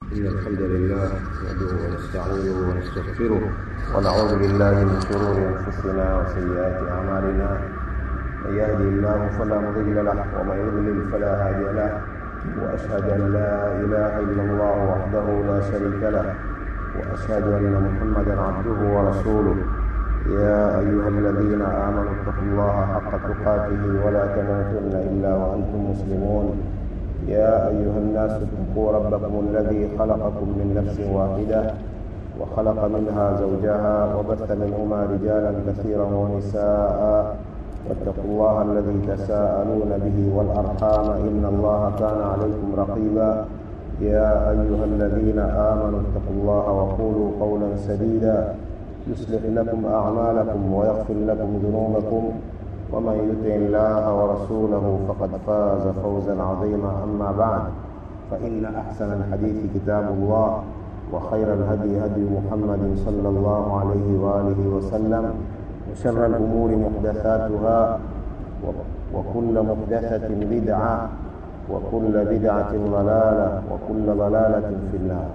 إن الحمد لله نحمده ونستعينه ونستغفره ونعوذ بالله من شرور أنفسنا وسيئات أعمالنا من يهدي الله فلا مضل له ومن يضلل فلا هادي له وأشهد أن لا إله إلا الله وحده لا شريك له وأشهد أن محمدا عبده ورسوله يا أيها الذين آمنوا اتقوا الله حق تقاته ولا تموتن إلا وأنتم مسلمون يا أيها الناس اتقوا ربكم الذي خلقكم من نفس واحدة وخلق منها زوجها وبث منهما رجالا كثيرا ونساء واتقوا الله الذي تساءلون به والأرحام إن الله كان عليكم رقيبا يا أيها الذين آمنوا اتقوا الله وقولوا قولا سديدا يصلح لكم أعمالكم ويغفر لكم ذنوبكم ومن يطع الله ورسوله فقد فاز فوزا عظيما أما بعد فإن أحسن الحديث كتاب الله وخير الهدي هدي محمد صلى الله عليه وآله وسلم وشر الأمور محدثاتها وكل محدثة بدعة وكل بدعة ضلالة وكل ضلالة في النار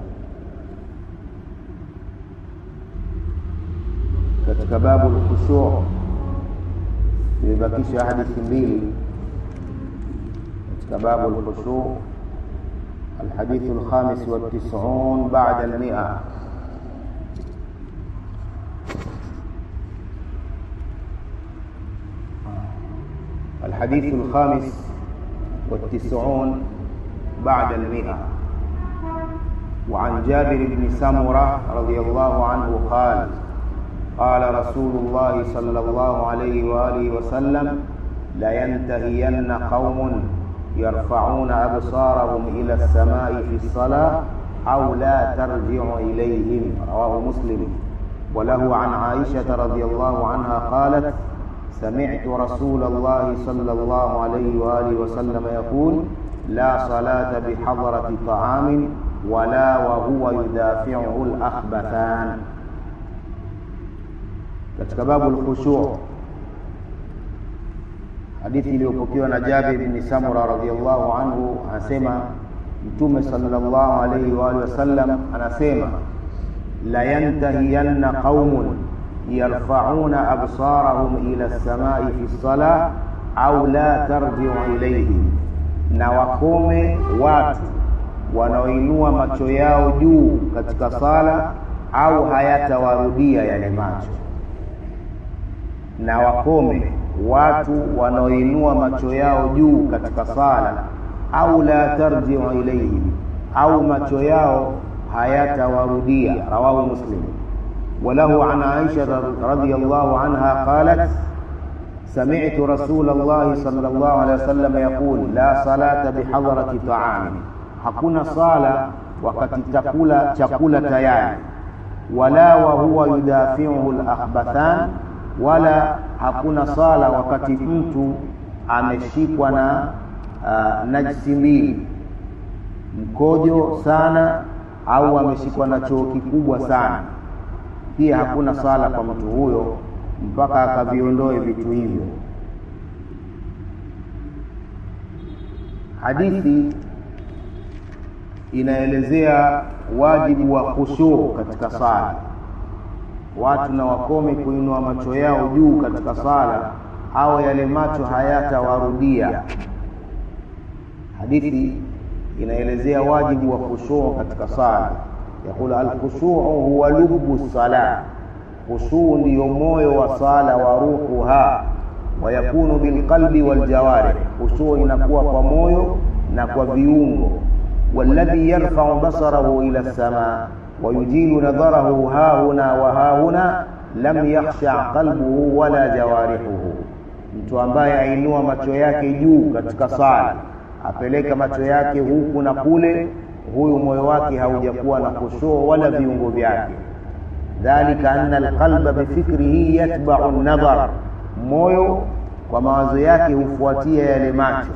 katika babu lkhushu imebakisha hadithi mbili katika babu lkhushu الحديث الخامس والتسعون بعد المئة الحديث الخامس والتسعون بعد المئة وعن جابر بن سمرة رضي الله عنه قال قال رسول الله صلى الله عليه وآله وسلم لينتهين قوم يرفعون أبصارهم إلى السماء في الصلاة أو لا ترجع إليهم رواه مسلم وله عن عائشة رضي الله عنها قالت سمعت رسول الله صلى الله عليه وآله وسلم يقول لا صلاة بحضرة طعام ولا وهو يدافعه الأخبثان katika babu lkhushu hadithi iliyopokewa na Jabir bin Samura radhiyallahu anhu anasema Mtume sallallahu alayhi wa alihi wasallam anasema la yantahiyanna qaumun yarfa'una absarahum ila as-samai fi salah au la tarji'u ilayhim, na wakome watu wanaoinua macho yao juu katika sala au hayatawarudia yale macho na wakome watu wanaoinua macho yao juu katika sala au la tarjiu ilaihim au macho yao hayatawarudia rawahu muslim وله عن عائشة رضي الله عنها قالت سمعت رسول الله صلى الله عليه وسلم يقول لا صلاة بحضرة طعام hakuna sala wakati chakula chakula tayari wala wa huwa yudafiuhu al-akhbathan wala hakuna sala wakati mtu ameshikwa na uh, najisi mbili mkojo sana au ameshikwa na choo kikubwa sana pia hakuna sala kwa mtu huyo mpaka akaviondoe vitu hivyo hadithi inaelezea wajibu wa khushuu katika sala watu na wakome kuinua macho yao juu katika sala au yale macho hayatawarudia hadithi inaelezea wajibu wa khushuu katika sala yaqul alkhushuu huwa lubbu sala khushuu ndiyo moyo wa sala wa ruhuha wayakunu bilqalbi waljawarih khushuu inakuwa kwa moyo na kwa viungo والذي يرفع بصره إلى السماء ويجيل نظره ها هنا وها هنا lam yakhsha qalbuhu wala jawarihuhu, mtu ambaye ainua macho yake juu katika sala apeleka macho yake huku na kule, huyu moyo wake haujakuwa na khushuu wala viungo vyake. Dhalika anna alqalba bifikrihi yatba'u an-nadhar, moyo kwa mawazo yake hufuatia yale macho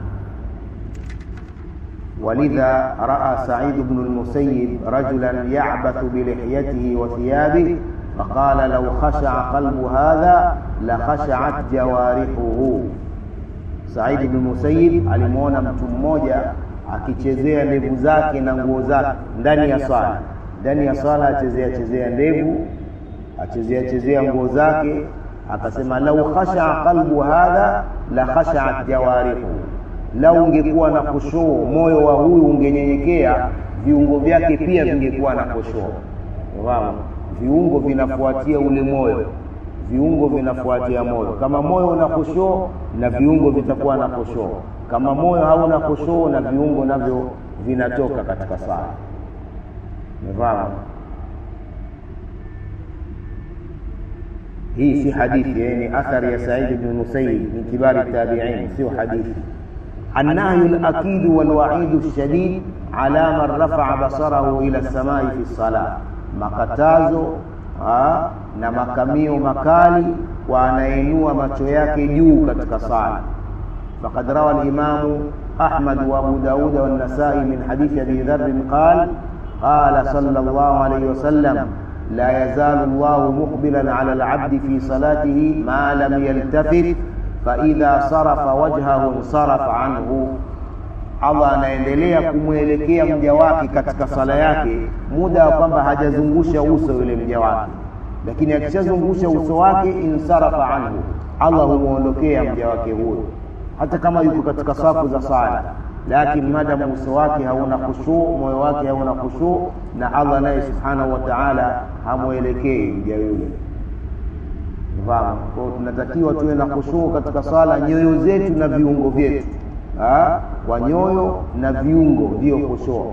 ولذا رأى سعيد بن المسيب رجلا يعبث بلحيته وثيابه فقال لو خشع قلب هذا لخشعت جوارحه Said bin Musayyib alimwona mtu mmoja akichezea ndevu zake na nguo zake ndani ya swala ndani ya swala achezea chezea ndevu achezea chezea nguo zake akasema lau khashaa qalbu hadha la khashaat jawarihu lau ungekuwa na kushoo moyo wa huyu ungenyenyekea viungo vyake pia vingekuwa na kushoo fahamu viungo vinafuatia ule moyo viungo vinafuatia moyo kama moyo una kushoo na viungo vitakuwa na kushoo kama moyo hauna kushoo na viungo navyo vinatoka katika sala umefahamu hii si hadithi yani athari ya said bni musayyib min kibari tabiin sio hadithi النهي الأكيد والوعيد الشديد على من رفع بصره إلى السماء في الصلاة makatazo ha, na makamio makali kwa anainua macho yake juu katika sala faqad rawa al-imamu Ahmad wa Abu Dawud wa an-Nasa'i min hadith Abi Dharr qala qala sallallahu alayhi wa sallam la yazalu Allah muqbilan ala al-'abd fi salatihi ma lam yaltafit fa idha sarafa wajhahu sarafa anhu Allah anaendelea kumwelekea mja wake katika sala yake muda wa kwamba hajazungusha uso yule mja wake, lakini akishazungusha uso wake insarafa anhu, Allah humwondokea mja wake huyo, hata kama yuko katika safu za sala, lakini madamu uso wake hauna khushuu, moyo wake hauna khushuu, na Allah naye subhanahu wa ta'ala hamwelekei mja yule. Fahamu? Kwa hiyo tunatakiwa tuwe na khushuu katika sala, nyoyo zetu na viungo vyetu ha? kwa nyoyo na viungo ndiyo kushoo.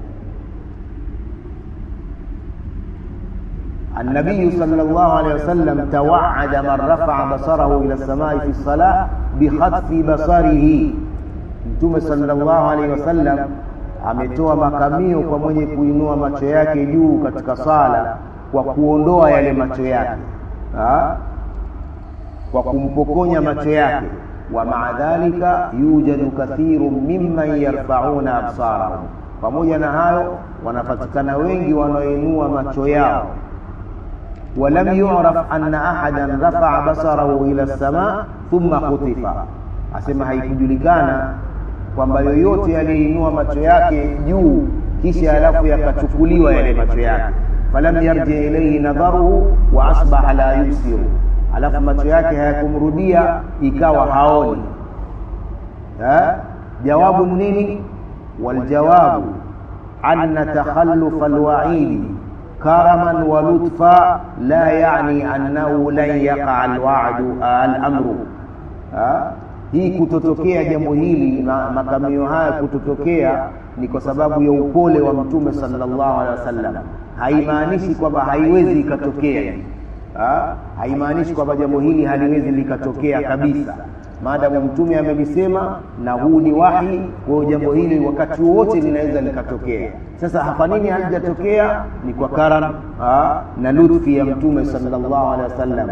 النبي صلى الله عليه وسلم توعد من رفع بصره إلى السماء في الصلاة بخطف بصره Mtume sallallahu alaihi wasallam ametoa makamio kwa mwenye kuinua macho yake juu katika sala kwa kuondoa yale macho yake ha? kwa kumpokonya macho yake wa maa dhalika yujadu kathiru mimman yarfauna absarahum, pamoja na hayo wanapatikana wengi wanaoinua macho yao. Walam yuraf anna ahadan rafaa basarahu ila lsama thumma khutifa, asema haikujulikana kwamba yoyote aliyeinua macho yake juu kisha alafu yakachukuliwa yale macho yake, falam yarji ilaihi nadharuhu wa asbaha la yubsiru alafu macho yake hayakumrudia ikawa haoni ha? jawabu nini waljawabu anna takhallufa alwaidi karaman wa lutfa la yani annahu lan yaqa alwa'du alamru hii kutotokea jambo hili makamio haya kutotokea ni kwa sababu ya upole wa mtume sallallahu alaihi wasallam haimaanishi kwamba haiwezi ikatokea Ha? haimaanishi kwamba jambo hili haliwezi likatokea kabisa maadamu mtume amelisema na huu ni wahi kwa hiyo jambo hili wakati wowote linaweza likatokea sasa kwa nini halijatokea ni kwa karam ha? na lutfi ya mtume sallallahu alaihi wasallam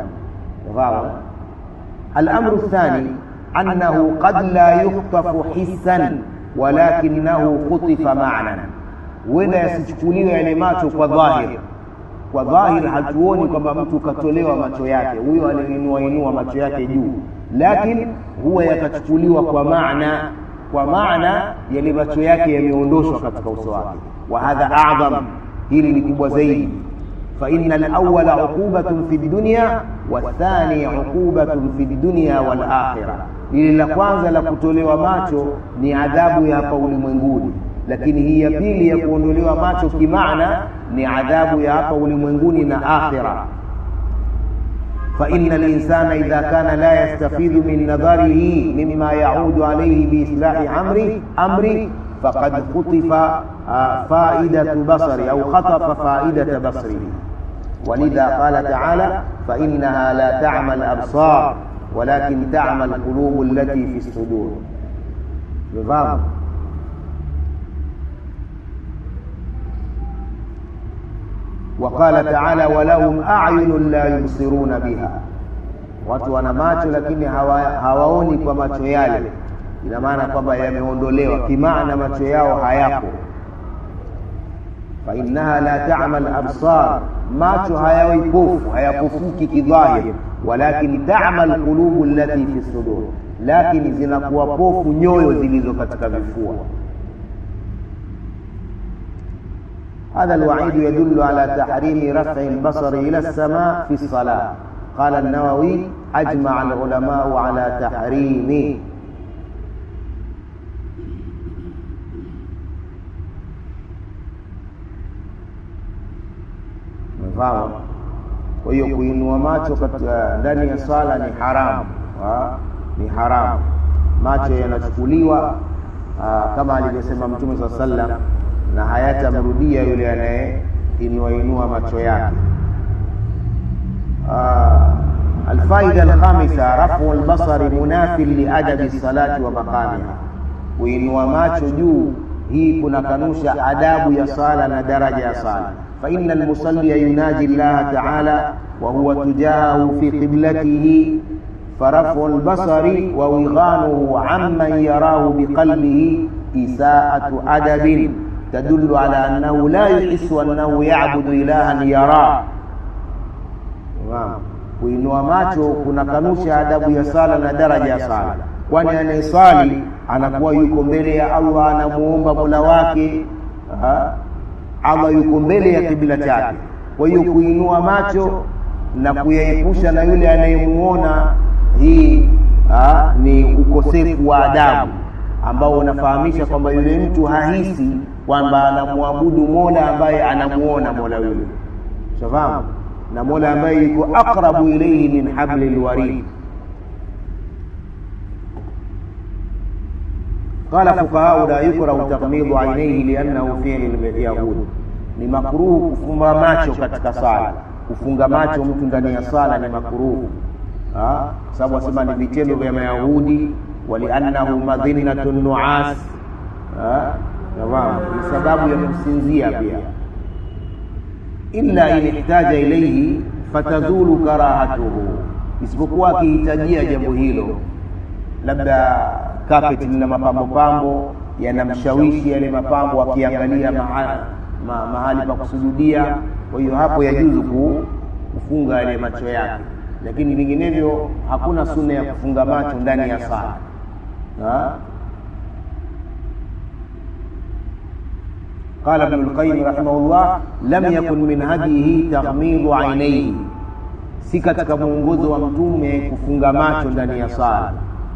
الامر الثاني انه قد لا يخطف حسا ولكنه خطف معنى ولا yasichukuliwe yale macho kwa dhahiri kwa dhahir hatuoni kwamba mtu katolewa macho yake huyo aliinua inua macho yake juu lakini huwa yakachukuliwa kwa maana kwa maana yale macho yake yameondoshwa katika uso wake wa hadha a'zam hili ni kubwa zaidi fa inna al-awwala uqubatun fi dunya wa thani uqubatun fi dunya wal akhirah lile la kwanza la kutolewa macho ni adhabu ya hapa ulimwenguni lakini hii ya pili ya kuondolewa macho kimaana ni adhabu ya hapa ulimwenguni na akhira فإن الإنسان إذا كان لا يستفيد من نظره مما يعود عليه بإصلاح أمره أمره فقد خطف فائدة بصره أو خطف فائدة بصره ولذا قال تعالى فإنها لا تعمى الأبصار ولكن تعمى القلوب التي في الصدور بفهم وقال تعالى ولهم أعين لا يبصرون بها watu wana macho lakini hawa, hawaoni kwa macho yale ina maana kwamba yameondolewa kimaana macho yao hayapo fainnaha la tamal absar macho hayawi pofu hayapofuki kidhahir walakin tamal qulubu allati fi sudur lakini zinakuwa pofu nyoyo zilizo katika vifua هذا الوعيد يدل على تحريم رفع البصر إلى السماء في الصلاة قال النووي أجمع العلماء على تحريمه Umefahamu? Kwa hiyo kuinua macho katika ndani ya swala ni haramu, ni haramu. Macho yanachukuliwa kama alivyosema Mtume saa sallam, na hayatamrudia yule anayeinua inua macho yake. Alfaida alkhamisa rafu albasari munafin liadabi salati wa maqamiha, kuinua macho juu, hii kunakanusha adabu ya sala na daraja ya sala فإن المصلي يناجي الله تعالى وهو تجاهه في قبلته فرفع البصر ووغانه عمن يراه بقلبه إساءة أدب تدل على أنه لا يحس أنه يعبد إلها يراه kuinua macho kunakanusha adabu ya sala na daraja ya sala kwani anayesali anakuwa yuko mbele ya allah anamuomba mola wake Allah yuko mbele ya kibla chake. Kwa hiyo kuinua macho na kuyaepusha na yule anayemuona, hii ha, ni ukosefu wa adabu ambao unafahamisha kwamba yule mtu hahisi kwamba anamwabudu Mola ambaye anamuona Mola yule, shafahamu, na Mola ambaye yuko aqrabu ilayhi min hablil warid. Qala fuqahau la yukrahu taghmidu ainaihi liannahu fi'lu lyahudi, ni makruhu kufumba macho katika sala. Kufunga macho mtu ndani ya sala ni makruhu, sababu wasema ni vitendo vya Mayahudi. Waliannahu madhinnatu nuas, ni sababu ya kusinzia pia. Illa in ihtaja ilaihi fatazulu karahatuhu, isipokuwa akihitajia jambo hilo, labda kapeti lina mapambo pambo yanamshawishi yale mapambo, akiangalia mahali, ma, mahali pa kusujudia. Kwa hiyo hapo yajuzu kufunga yale macho yake, lakini vinginevyo hakuna sunna ya kufunga macho ndani ya sala. Qala Ibn al-Qayyim rahimahullah, lam yakun min hadihi taghmidu ainaihi, si katika mwongozo wa Mtume kufunga macho ndani ya sala.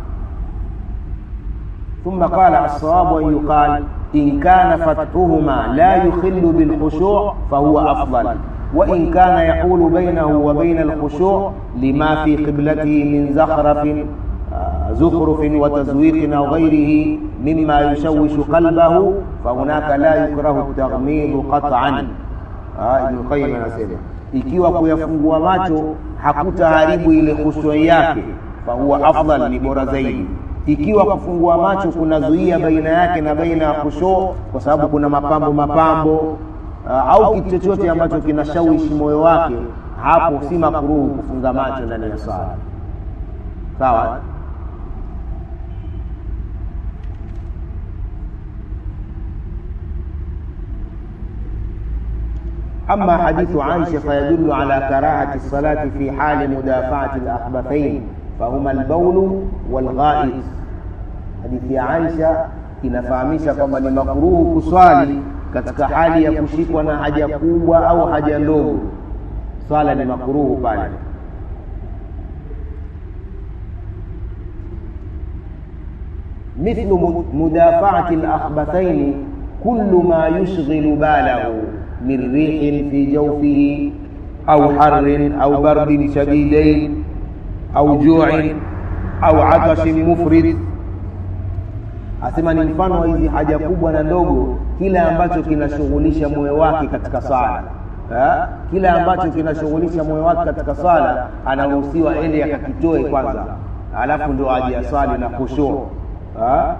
ثم قال الصواب أن يقال إن كان فتحهما لا يخل بالخشوع فهو أفضل وإن كان يحول بينه وبين الخشوع لما في قبلته من زخرف زخرف وتزويق أو غيره مما يشوش قلبه فهناك لا يكره التغميض قطعا آه ابن القيم anasema ikiwa kuyafungua macho hakutaharibu ile khushui yake fahuwa afdal ni bora zaidi ikiwa kufungua macho kunazuia baina yake na baina ya khushu, kwa sababu kuna mapambo mapambo uh, au kitu chochote ambacho kinashawishi moyo wake, hapo si makruhu kufunga macho ndani ya sala. Sawa. أما حديث عائشة فيدل على كراهة الصلاة في حال مدافعة الأخبثين فهما البول والغائط. Hadithi ya Aisha inafahamisha kwamba ni makruhu kuswali katika hali ya kushikwa na haja kubwa au haja ndogo. Swala ni makruhu pale. mithlu mudafaati al-akhbathaini kullu ma yushghilu balahu min rihin fi jawfihi au harrin au bardin shadidain au ju'in au atashin mufrid. Asema ni mfano wa hizi haja kubwa na ndogo, kile ambacho kinashughulisha moyo wake katika sala ha? Kile ambacho kinashughulisha moyo wake katika sala anaruhusiwa ende akakitoe kwanza, alafu ndo aje aswali na khushu ha?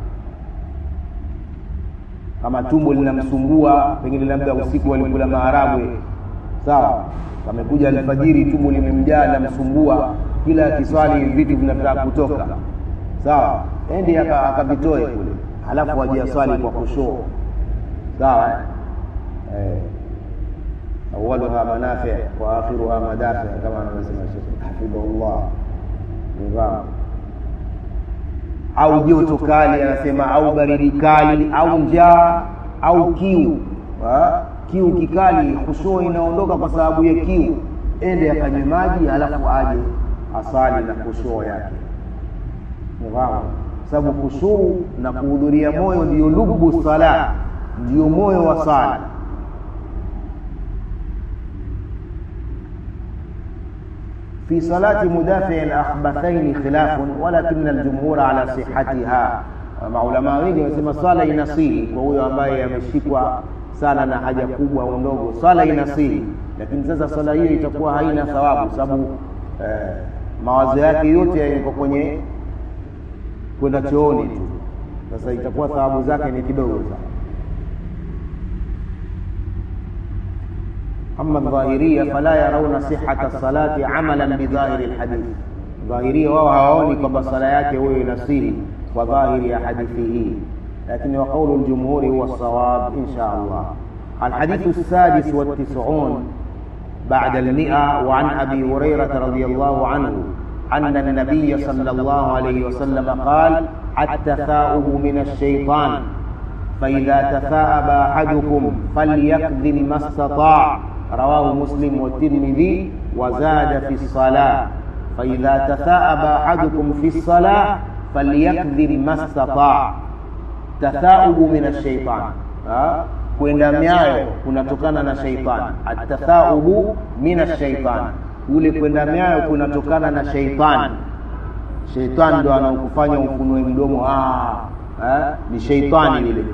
Kama tumbo linamsumbua, pengine labda usiku walikula maharagwe, sawa, amekuja alfajiri, tumbo limemjaa linamsumbua, kila akiswali vitu vinataka kutoka, sawa, ende akavitoe kule, halafu aje aswali kwa khushu, sawa eh awaluha manafi wa akhiruha madafi, kama anavyosema Sheikh hafidhahullah. Nifahamu au joto kali, anasema au baridi kali, au njaa au kiu. kiu kikali khushuu inaondoka kwa sababu ya kiu ende akanywe maji halafu aje asali na khushuu yake Unafahamu? sababu khushuu na kuhudhuria moyo ndio lubu sala ndio moyo wa sala في صلاة مدافع الأخبثين خلاف ولكن الجمهور على صحتها maulama wengi wanasema swala inasiri kwa huyo ambaye ameshikwa sana na haja kubwa au ndogo swala inasiri lakini sasa swala hiyo itakuwa haina thawabu sababu eh, mawazo yake yote yako kwenye kwenda chooni tu sasa itakuwa thawabu zake ni kidogo sana أما الظاهرية فلا يرون صحة الصلاة عملا بظاهر الحديث ظاهرية وهو هوني كما صلاة هو نصيري وظاهر حديثه لكن وقول الجمهور هو الصواب إن شاء الله الحديث السادس والتسعون بعد المئة وعن أبي هريرة رضي الله عنه أن النبي صلى الله عليه وسلم قال التثاؤب من الشيطان فإذا تثاءب أحدكم فليكذب ما استطاع رواه مسلم والترمذي وزاد في الصلاة فإذا تثاءب أحدكم في الصلاة فليكذب ما استطاع تثاؤب من الشيطان kwenda myayo kunatokana na sheitani atathaubu min ashaitani ule kwenda myayo kunatokana na sheitani sheitani ndo anaokufanya ufunue mdomo ah, eh, ni sheitani yule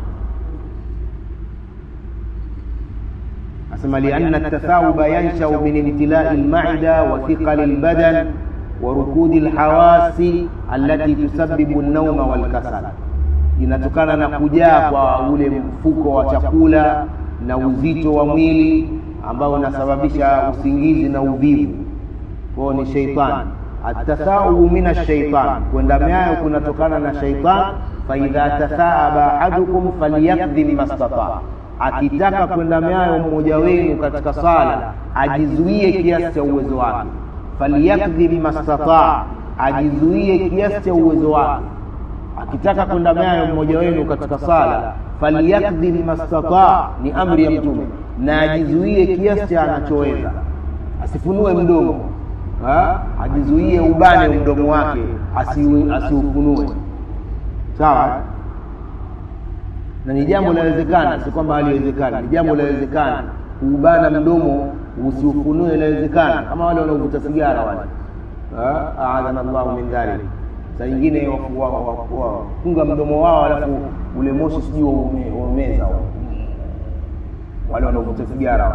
asema lianna tathauba yanshau min imtilai lmaida wa thiqali lbadan wa rukudi lhawasi allati tusabibu lnauma walkasal inatokana na kujaa kwa ule mfuko wa chakula na uzito wa mwili ambao unasababisha usingizi na uvivu kwao ni sheitani atathaubu min ashaitan kwenda myayo kunatokana na shaitan faidha tathaaba ahadukum falyakdhib mastataa akitaka kwenda myayo mmoja wenu katika sala ajizuie kiasi cha uwezo wake falyakdhib mastataa ajizuie kiasi cha uwezo wake akitaka kwenda myayo mmoja wenu katika sala falyakdhib mastataa ni amri ya mtume na ajizuie kiasi cha anachoweza asifunue mdomo ha? ajizuie ubane mdomo wake asiufunue asi sawa na ni jambo linawezekana si kwamba haliwezekani ni jambo linawezekana kuubana mdomo usiufunue inawezekana kama wale wanaovuta sigara wale aadhana llahu min dhalik saa ingine wafunga mdomo wao alafu ule moshi sijui waumeza wale wanaovuta sigara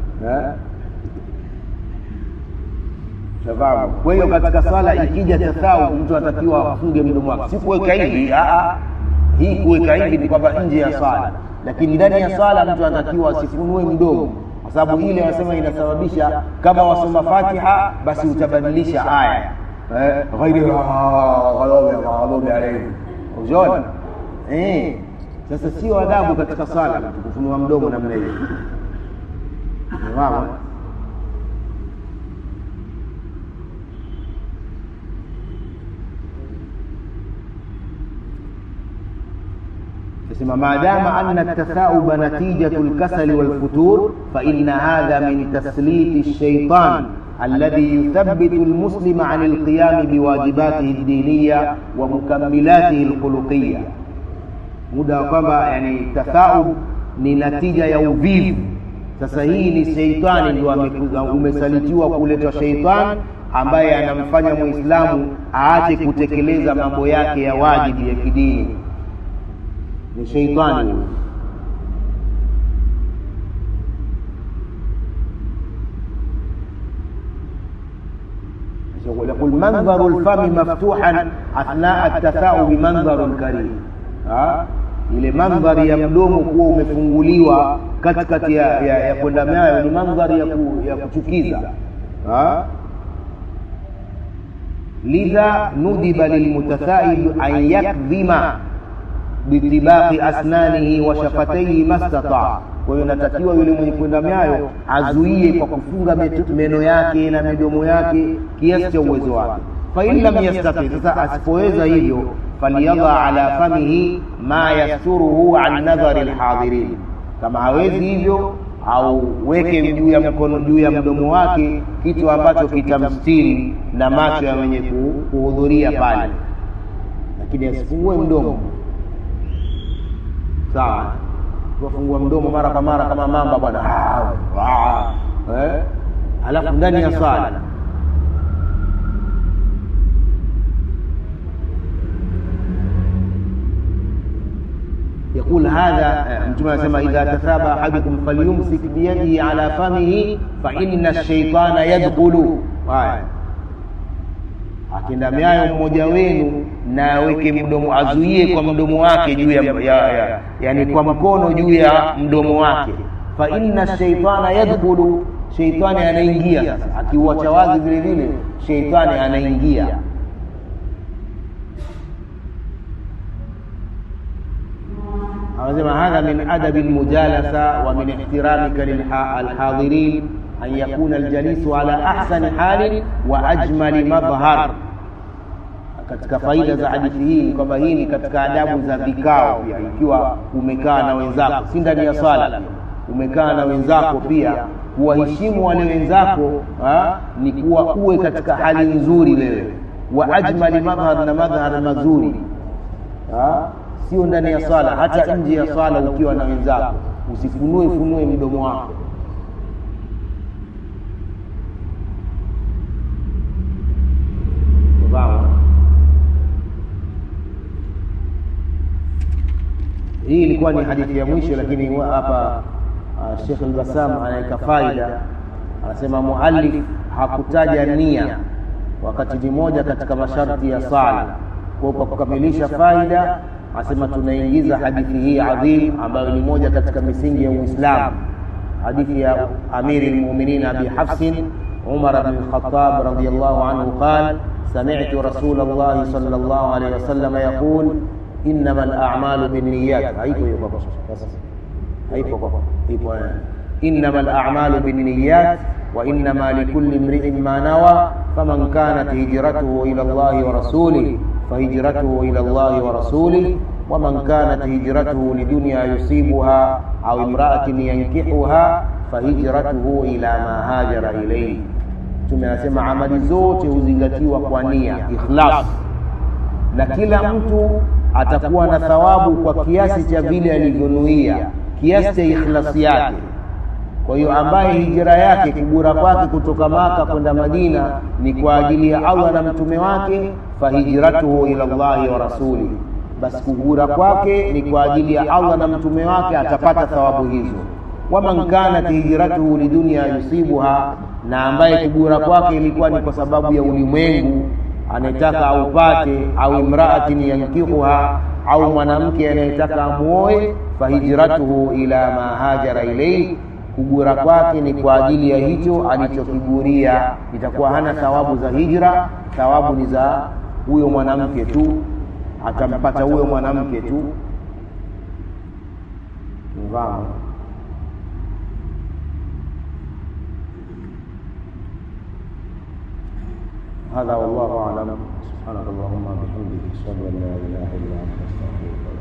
shafahamu kwa hiyo katika swala ikija tathau mtu anatakiwa afunge mdomo wake si kuweka hivi hii kuweka hivi ni kwamba nje ya swala lakini ndani ya swala mtu anatakiwa asifunue mdomo kwa sababu ile wanasema inasababisha kama wasoma fatiha basi utabadilisha aya ghairi maghdubi alaihim unaona eh sasa sio adabu katika swala mtu kufunua mdomo namna hiyo Unafahamu? ما دام أن التثاؤب نتيجة الكسل والفتور فإن هذا من تسليط الشيطان الذي يثبت المسلم عن القيام بواجباته الدينية ومكملاته الخلقية muda wa kwamba yani tathaub ni natija ya uvivu sasa hii ni sheitani ndio umesalitiwa kuletwa sheitani ambaye anamfanya muislamu aache kutekeleza mambo yake ya wajibu ya kidini ni sheitani huyo يقول منظر الفم مفتوحا اثناء التثاؤب منظر كريم ها ile mandhari ya mdomo kuwa umefunguliwa katikati ya, ya, ya kwenda nayo ni mandhari ya, ku, ya kuchukiza ha? lidha nudiba lilmutathaib an yakdhima bitibaqi asnanihi wa shafataihi mastataa kwa hiyo natakiwa yule mwenye kwenda myayo azuie kwa kufunga meno yake na midomo yake kiasi cha uwezo wake fain lam yastati sasa asipoweza hivyo falyadha ala famihi ma yasturuhu an nadhari lhadhirin kama hawezi hivyo au weke juu ya mkono juu ya mdomo wake kitu ambacho kitamstiri na macho ya mwenye kuhudhuria pale lakini asifungue mdomo sawa tuwafungua mdomo mara kwa mara kama mamba bwana eh? alafu ndani ya swala يقول هذا متى سمى إذا تثابى أحدكم فليمسك بيده على فمه فإن الشيطان يدخل akindamiayo mmoja wenu na aweke mdomo azuie kwa mdomo wake juu ya, ya, ya yani kwa mkono juu ya mdomo wake fa inna shaitana yadkhulu sheitani anaingia sasa akiuacha wazi vile vile sheitani anaingia anasema hadha min adabi almujalasa wa min ihtiramika lilhadirin an yakuna aljalisu ala ahsani halin wa ajmali madhhar katika faida za hadithi hii ni kwamba hii ni katika adabu za vikao pia ikiwa umekaa na wenzako si ndani ya swala umekaa na wenzako pia kuwaheshimu wale wenzako ha, ni kuwa uwe katika hali nzuri wewe wa ajmali madhhar na madhhar mazuri ha? sio ndani ya swala hata nje ya swala ukiwa na wenzako usifunue funue mdomo wako hii ilikuwa ni hadithi ya mwisho lakini hapa uh, Sheikh al-Bassam anaweka faida anasema muallif hakutaja nia wakati ni moja katika masharti ya sala kwa kwa kukamilisha faida asema tunaingiza hadithi hii adhim ambayo ni moja katika misingi ya Uislamu hadithi ya Amiri al-Mu'minin Abi Hafsin Umar bin Khattab radiyallahu anhu قال سمعت رسول الله صلى الله عليه وسلم يقول إنما الأعمال بالنيات هيكو يبقى هيكو هيكو إنما الأعمال بالنيات وإنما لكل امرئ ما نوى فمن كانت هجرته إلى الله ورسوله فهجرته إلى الله ورسوله ومن كانت هجرته لدنيا يصيبها أو امرأة ينكحها فهجرته إلى ما هاجر إليه tumesema amali zote huzingatiwa kwa nia ikhlas na kila mtu atakuwa na thawabu kwa kiasi cha vile alivyonuia kiasi cha ikhlasi yake kwa hiyo ambaye hijira yake kugura kwake kutoka maka kwenda madina ni kwa ajili ya allah na mtume wake fahijratuhu ila llahi wa rasuli basi kugura kwake ni kwa ajili ya allah na mtume wake atapata thawabu hizo waman kanat hijratuhu lidunia yusibuha na ambaye kugura kwake ilikuwa ni kwa sababu ya ulimwengu anayetaka aupate au imraatin yankihuha au mwanamke anayetaka amuoe fahijratuhu ila ma hajara ilaihi kugura kwake ni kwa ajili ya hicho alichokiguria itakuwa hana thawabu za hijra thawabu ni za huyo mwanamke tu atampata huyo mwanamke tu mfahamu هذا والله أعلم سبحانك اللهم وبحمدك أشهد أن لا إله إلا أنت أستغفرك